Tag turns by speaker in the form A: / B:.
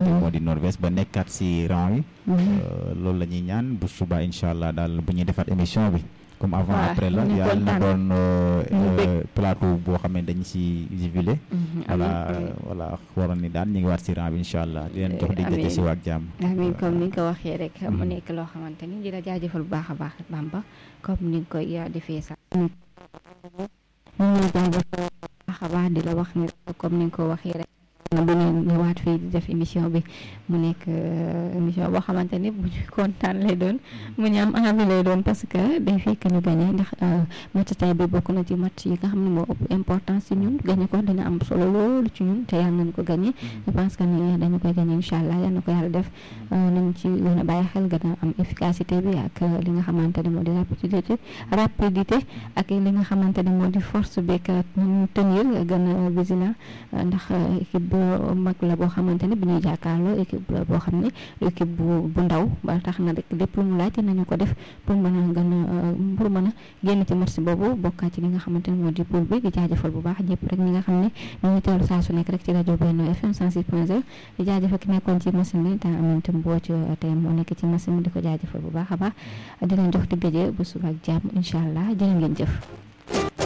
A: ne moo di Norvège ba nekkaat si rang yi loolu la ñuy ñaan bu suba incha allah daal bu ñuy defaat émission bi comme avant après la yàlla na doon plateau boo xam ne dañ si jubilé voilà voilà waroon ni daan ñu ngi waat si rang bi incha allah di leen jox di daje si waak jàmm
B: amiin comme ni nga ko waxee rek mu nekk loo xamante ni di la jaajëfal bu baax a baax Bamba comme ni nga koy defee sax ñu ngi jaajëfal baax a baax di la wax ni comme ni nga ko waxee rek bu ñu ñëwaat fii di def émission bi mu nekk émission boo xamante ni bu ñu kontaan lay doon mu ñu am envie lay doon parce que day fekk ñu gagné ndax match tey bi bokk na ci match yi nga xam ne moo ëpp importance ci ñun gagné ko dina am solo loolu ci ñun te yàlla nañu ko gagné je pense que ni dañu koy gagné incha allah yal na ko yàlla def nañ ci gën a bàyyi xel gën a am efficacité bi ak li nga xamante ne moo di rapidité rapidité ak li nga xamante ne moo di force beeg ñu tenir gën a vigilant ndax équipe mag la boo xamante ne bi ñuy jàkkaarloo équipe la boo xam ne équipe bu bu ndaw ba tax na rek lépp lu mu laaj nañu ko def pour mën a gën a pour mën a génn ci match boobu bokkaat ci li nga xamante ne moo di poule bi di jaajëfal bu baax ñëpp rek ñi nga xam ne ñu ngi teewlu saa su nekk rek ci rajo Benno FM 106.0 di jaajëfal ki nekkoon ci machine bi temps amante mboo ci tey moo nekk ci machine bi di ko jaajëfal bu baax a baax di leen jox di gëjee bu suba ak jàmm incha allah jërë ngeen jëf